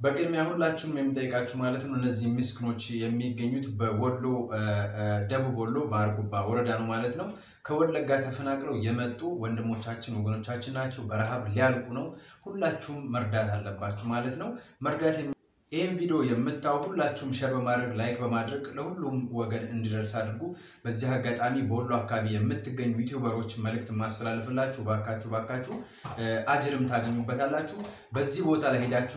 በቅድሚያ ሁላችሁም የሚጠይቃችሁ ማለት ነው እነዚህ ምስኪኖች የሚገኙት በወሎ ደቡብ ወሎ በአርጎባ ወረዳ ነው ማለት ነው። ከወለጋ ተፈናቅለው የመጡ ወንድሞቻችን ወገኖቻችን ናቸው። በረሃብ ሊያልቁ ነው። ሁላችሁም መርዳት አለባችሁ ማለት ነው። መርዳት ይህን ቪዲዮ የምታዩ ሁላችሁም ሸር በማድረግ ላይክ በማድረግ ለሁሉም ወገን እንዲደርስ አድርጉ። በዚህ አጋጣሚ በወሎ አካባቢ የምትገኙ ዩቲዩበሮች መልእክት ማስተላልፍላችሁ ባካችሁ ባካችሁ አጅርም ታገኙበታላችሁ። በዚህ ቦታ ላይ ሄዳችሁ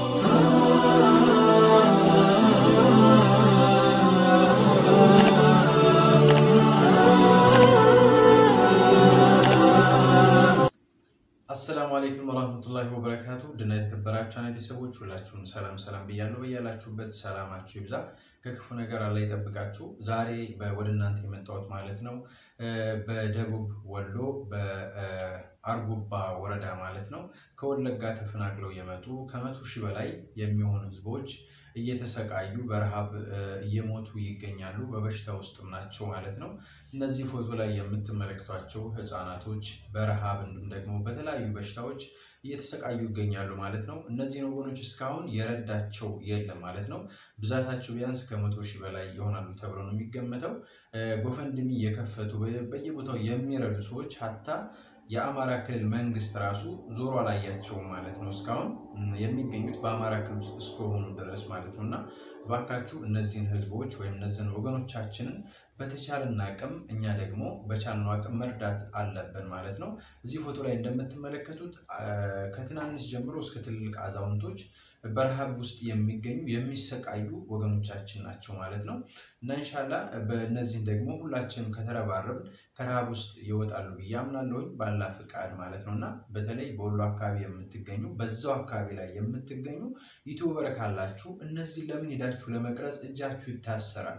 አሰላሙ አለይኩም ወራህመቱላሂ ወበረካቱ ድና የተከበራችሁ አናዲ ሰዎች ሁላችሁም ሰላም ሰላም ብያለሁ። በያላችሁበት ሰላማችሁ ይብዛ፣ ከክፉ ነገር አላህ ይጠብቃችሁ። ዛሬ ወደ እናንተ የመጣሁት ማለት ነው በደቡብ ወሎ በአርጎባ ወረዳ ማለት ነው ከወለጋ ተፈናቅለው የመጡ ከመቶ ሺህ በላይ የሚሆኑ ህዝቦች እየተሰቃዩ በረሃብ እየሞቱ ይገኛሉ። በበሽታ ውስጥም ናቸው ማለት ነው። እነዚህ ፎቶ ላይ የምትመለከቷቸው ህፃናቶች በረሃብ እንዲሁም ደግሞ በተለያዩ በሽታዎች እየተሰቃዩ ይገኛሉ ማለት ነው። እነዚህን ወገኖች እስካሁን የረዳቸው የለም ማለት ነው። ብዛታቸው ቢያንስ ከመቶ ሺህ በላይ ይሆናሉ ተብሎ ነው የሚገመተው። ጎፈንድሚ የከፈቱ በየቦታው የሚረዱ ሰዎች ሀታ የአማራ ክልል መንግስት ራሱ ዞሮ አላያቸውም ማለት ነው። እስካሁን የሚገኙት በአማራ ክልል እስከሆኑ ድረስ ማለት ነው። እና እባካችሁ እነዚህን ህዝቦች ወይም እነዚህን ወገኖቻችንን በተቻለን አቅም እኛ ደግሞ በቻልነው አቅም መርዳት አለብን ማለት ነው። እዚህ ፎቶ ላይ እንደምትመለከቱት ከትናንሽ ጀምሮ እስከ ትልልቅ አዛውንቶች በረሃብ ውስጥ የሚገኙ የሚሰቃዩ ወገኖቻችን ናቸው ማለት ነው። እና እንሻላ በእነዚህን ደግሞ ሁላችንም ከተረባረብን ከረሃብ ውስጥ ይወጣሉ ብዬ አምናለሁኝ ባላ ፍቃድ ማለት ነው። እና በተለይ በወሎ አካባቢ የምትገኙ በዛው አካባቢ ላይ የምትገኙ ዩቱበር ካላችሁ እነዚህ ለምን ሄዳችሁ ለመቅረጽ እጃችሁ ይታሰራል።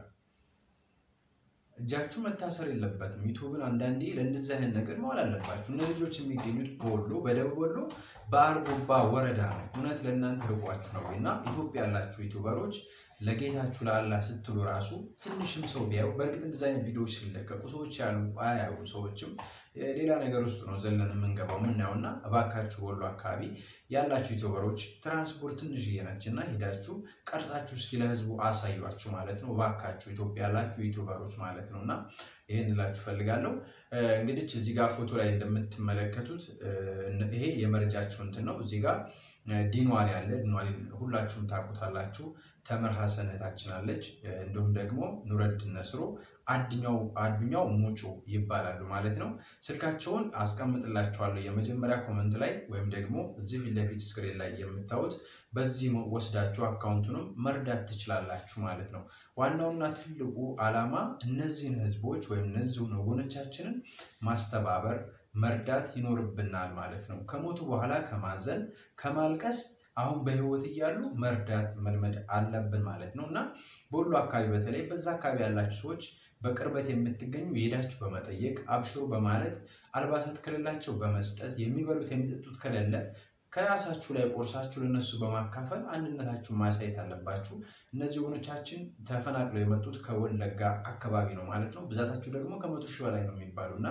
እጃችሁ መታሰር የለበትም። ዩቱብን አንዳንዴ ለእንደዚህ አይነት ነገር መዋል አለባችሁ። እነዚህ ልጆች የሚገኙት በወሎ በደቡብ ወሎ በአርጎባ ወረዳ ነው። እውነት ለእናንተ ርቋችሁ ነው እና ኢትዮጵያ ያላችሁ ዩቱበሮች ለጌታችሁ ለአላህ ስትሉ ራሱ ትንሽም ሰው ቢያዩ በእርግጥ እንደዚህ አይነት ቪዲዮዎች ሲለቀቁ ሰዎች ያሉ አያዩ ሰዎችም ሌላ ነገር ውስጥ ነው ዘለን የምንገባው የምናየው እና እባካችሁ ወሎ አካባቢ ያላችሁ ዩቱበሮች ትራንስፖርት ትንሽዬ ነች እና ሄዳችሁ ቀርጻችሁ እስኪ ለህዝቡ አሳዩችሁ ማለት ነው። እባካችሁ ኢትዮጵያ ያላችሁ ዩቱበሮች ማለት ነው እና ይህን እላችሁ ፈልጋለሁ። እንግዲህ እዚህ ጋር ፎቶ ላይ እንደምትመለከቱት ይሄ የመረጃችሁ እንትን ነው። እዚህ ጋር ዲንዋል ያለ ዲንዋል ሁላችሁም ታውቁታላችሁ። ተምር ሀሰን እህታችን አለች። እንዲሁም ደግሞ ኑረድን ነስሮ አድኛው አዱኛው ሙጩ ይባላሉ ማለት ነው። ስልካቸውን አስቀምጥላችኋለሁ የመጀመሪያ ኮመንት ላይ ወይም ደግሞ እዚህ ፊት ለፊት ስክሪን ላይ የምታዩት በዚህ ወስዳችሁ አካውንቱንም መርዳት ትችላላችሁ ማለት ነው። ዋናውና ትልቁ ዓላማ እነዚህን ህዝቦች ወይም እነዚህን ወገኖቻችንን ማስተባበር መርዳት ይኖርብናል ማለት ነው። ከሞቱ በኋላ ከማዘን ከማልቀስ አሁን በህይወት እያሉ መርዳት መልመድ አለብን ማለት ነው እና በወሎ አካባቢ በተለይ በዛ አካባቢ ያላችሁ ሰዎች በቅርበት የምትገኙ የሄዳችሁ በመጠየቅ አብሽሩ በማለት አልባሳት ከሌላቸው በመስጠት የሚበሉት የሚጠጡት ከሌለ ከራሳችሁ ላይ ቆርሳችሁ ለነሱ በማካፈል አንድነታችሁን ማሳየት አለባችሁ። እነዚህ ወገኖቻችን ተፈናቅለው የመጡት ከወለጋ አካባቢ ነው ማለት ነው። ብዛታችሁ ደግሞ ከመቶ ሺህ በላይ ነው የሚባሉ እና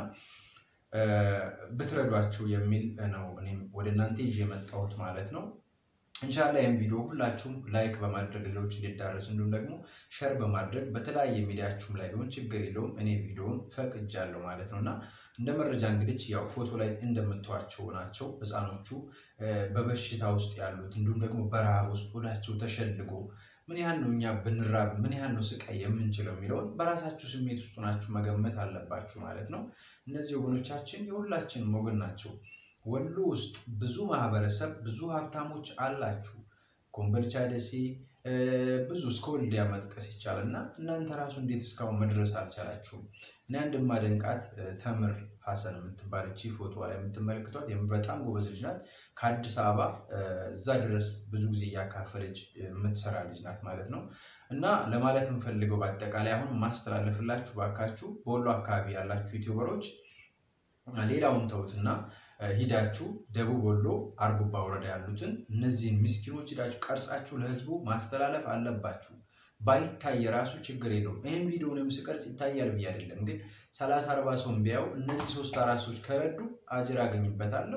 ብትረዷችሁ የሚል ነው እኔም ወደ እናንተ ይዤ የመጣሁት ማለት ነው። እንሻላ ይህም ቪዲዮ ሁላችሁም ላይክ በማድረግ ሌሎች እንዲዳረስ እንዲሁም ደግሞ ሸር በማድረግ በተለያየ ሚዲያችሁም ላይ ቢሆን ችግር የለውም። እኔ ቪዲዮውን ፈቅጃለሁ ማለት ነው እና እንደ መረጃ እንግዲህ ያው ፎቶ ላይ እንደምታዩቸው ናቸው ህፃኖቹ በበሽታ ውስጥ ያሉት እንዲሁም ደግሞ በረሃብ ውስጥ ሆዳቸው ተሸልጎ ምን ያህል ነው እኛ ብንራብ ምን ያህል ነው ስቃይ የምንችለው የሚለውን በራሳችሁ ስሜት ውስጥ ናችሁ መገመት አለባችሁ ማለት ነው። እነዚህ ወገኖቻችን የሁላችንም ወገን ናቸው። ወሎ ውስጥ ብዙ ማህበረሰብ ብዙ ሀብታሞች አላችሁ። ኮምቦልቻ፣ ደሴ ብዙ እስከ ወልዲያ መጥቀስ ይቻላል እና እናንተ ራሱ እንዴት እስካሁን መድረስ አልቻላችሁም? እኔ አንድ ማደንቃት ተምር ሀሰን የምትባል እቺ ፎቶ ላይ የምትመለክቷት በጣም ጎበዝ ልጅ ናት። ከአዲስ አበባ እዛ ድረስ ብዙ ጊዜ እያካፈለች የምትሰራ ልጅ ናት ማለት ነው። እና ለማለት የምፈልገው በአጠቃላይ አሁን ማስተላለፍላችሁ ባካችሁ በወሎ አካባቢ ያላችሁ ዩቲዩበሮች ሌላውን ተውትና ሂዳችሁ ደቡብ ወሎ አርጎባ ወረዳ ያሉትን እነዚህን ምስኪኖች ሂዳችሁ ቀርጻችሁ ለህዝቡ ማስተላለፍ አለባችሁ። ባይታይ የራሱ ችግር የለውም። ይህም ቪዲዮንም ስቀርጽ ይታያል ብዬ አይደለም፣ ግን ሰላሳ አርባ ሰውን ቢያዩ እነዚህ ሶስት አራት ሰዎች ከረዱ አጅር አገኝበታለሁ።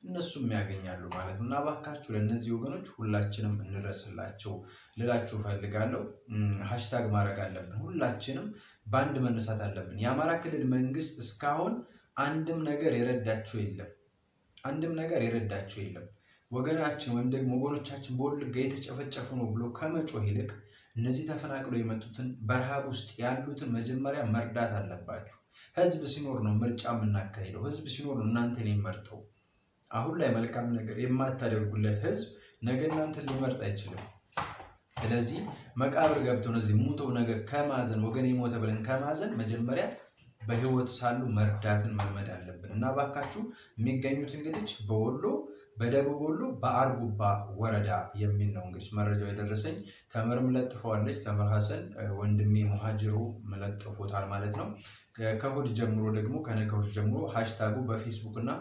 እነሱም ያገኛሉ ማለት ነው እና እባካችሁ ለእነዚህ ወገኖች ሁላችንም እንድረስላቸው ልላችሁ ፈልጋለሁ። ሀሽታግ ማድረግ አለብን። ሁላችንም በአንድ መነሳት አለብን። የአማራ ክልል መንግስት እስካሁን አንድም ነገር የረዳቸው የለም። አንድም ነገር የረዳቸው የለም። ወገናችን ወይም ደግሞ ወገኖቻችን በወለጋ የተጨፈጨፉ ነው ብሎ ከመጮህ ይልቅ እነዚህ ተፈናቅለው የመጡትን በረሃብ ውስጥ ያሉትን መጀመሪያ መርዳት አለባችሁ። ህዝብ ሲኖር ነው ምርጫ የምናካሂደው። ህዝብ ሲኖር ነው እናንተን የሚመርጠው። አሁን ላይ መልካም ነገር የማታደርጉለት ህዝብ ነገ እናንተን ሊመርጥ አይችልም። ስለዚህ መቃብር ገብተው እነዚህ ሙተው ነገር ከማዘን ወገን የሞተ ብለን ከማዘን መጀመሪያ በህይወት ሳሉ መርዳትን መልመድ አለብን እና ባካችሁ የሚገኙት እንግዲህ በወሎ በደቡብ ወሎ በአርጎባ ወረዳ የሚል ነው እንግዲህ መረጃው የደረሰኝ። ተምር ምለጥፈዋለች። ተምር ሀሰን ወንድሜ ሙሃጅሩ መለጥፎታል ማለት ነው። ከእሑድ ጀምሮ ደግሞ ከነገ እሑድ ጀምሮ ሃሽታጉ በፌስቡክ እና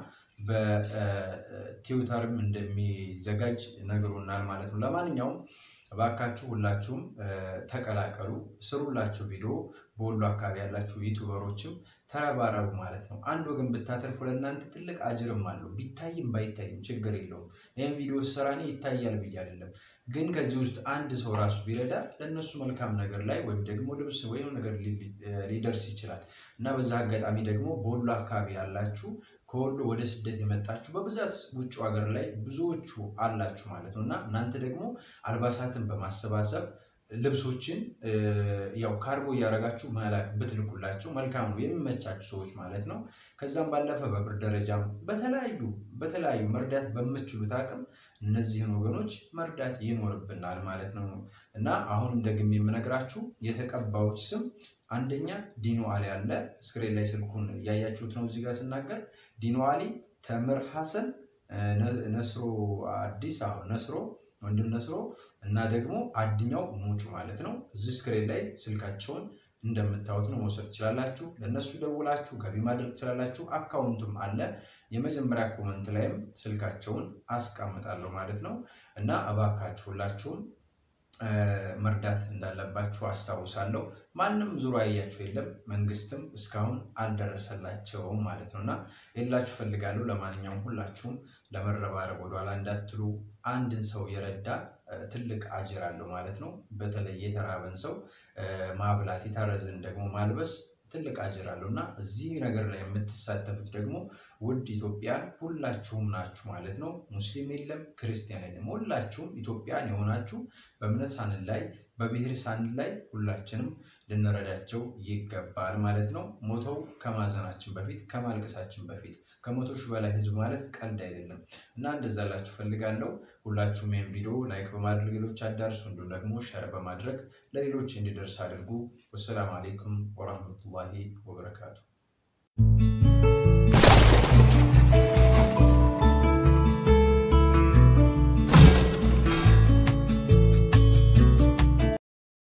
በትዊተርም እንደሚዘጋጅ ነግሮናል ማለት ነው። ለማንኛውም እባካችሁ ሁላችሁም ተቀላቀሉ፣ ስሩላችሁ ቪዲዮ በወሎ አካባቢ ያላችሁ ዩቱበሮችም ተረባረቡ ማለት ነው። አንድ ወገን ብታተርፉ ለእናንተ ትልቅ አጅርም አለው። ቢታይም ባይታይም ችግር የለውም። ይህም ቪዲዮ ስራ እኔ ይታያል ብዬ አይደለም፣ ግን ከዚህ ውስጥ አንድ ሰው ራሱ ቢረዳ ለእነሱ መልካም ነገር ላይ ወይም ደግሞ ልብስ ወይም ነገር ሊደርስ ይችላል እና በዛ አጋጣሚ ደግሞ በወሎ አካባቢ ያላችሁ ከወሎ ወደ ስደት የመጣችሁ በብዛት ውጭ ሀገር ላይ ብዙዎቹ አላችሁ ማለት ነው እና እናንተ ደግሞ አልባሳትን በማሰባሰብ ልብሶችን ያው ካርጎ እያደረጋችሁ መላክ ብትልኩላቸው መልካም ነው፣ የሚመቻችሁ ሰዎች ማለት ነው። ከዛም ባለፈ በብር ደረጃም በተለያዩ በተለያዩ መርዳት በምትችሉት አቅም እነዚህን ወገኖች መርዳት ይኖርብናል ማለት ነው እና አሁንም ደግሜ የምነግራችሁ የተቀባዮች ስም አንደኛ ዲኖ አሊ አለ። ስክሪን ላይ ስልኩን እያያችሁት ነው። እዚህ ጋር ስናገር ዲኖ አሊ፣ ተምር ሀሰን፣ ነስሮ አዲስ ነስሮ ወንድም ነስሮ እና ደግሞ አድኛው ሙጩ ማለት ነው። እዚህ ስክሪን ላይ ስልካቸውን እንደምታዩት ነው መውሰድ ትችላላችሁ። ለእነሱ ደውላችሁ ገቢ ማድረግ ትችላላችሁ። አካውንቱም አለ። የመጀመሪያ ኮመንት ላይም ስልካቸውን አስቀምጣለሁ ማለት ነው እና እባካችሁ ሁላችሁም መርዳት እንዳለባችሁ አስታውሳለሁ። ማንም ዙሮ ያያችሁ የለም፣ መንግስትም እስካሁን አልደረሰላቸውም ማለት ነው እና ሌላችሁ ፈልጋለሁ። ለማንኛውም ሁላችሁም ለመረባረብ ወደኋላ እንዳትሉ። አንድን ሰው የረዳ ትልቅ አጅር አለው ማለት ነው። በተለይ የተራበን ሰው ማብላት፣ የታረዝን ደግሞ ማልበስ ትልቅ አጅር አለው እና እዚህ ነገር ላይ የምትሳተፉት ደግሞ ውድ ኢትዮጵያን ሁላችሁም ናችሁ ማለት ነው። ሙስሊም የለም ክርስቲያን የለም፣ ሁላችሁም ኢትዮጵያን የሆናችሁ በእምነት ሳንል ላይ በብሔር ሳንል ላይ ሁላችንም ልንረዳቸው ይገባል ማለት ነው። ሞተው ከማዘናችን በፊት ከማልቀሳችን በፊት ከመቶ ሺህ በላይ ህዝብ ማለት ቀልድ አይደለም እና እንደዛ ላችሁ ፈልጋለሁ። ሁላችሁም ይህም ቪዲዮ ላይክ በማድረግ ሌሎች አዳርሱ፣ እንዲሁም ደግሞ ሸር በማድረግ ለሌሎች እንዲደርስ አድርጉ። ወሰላም አሌይኩም ወራህመቱላሂ ወበረካቱ።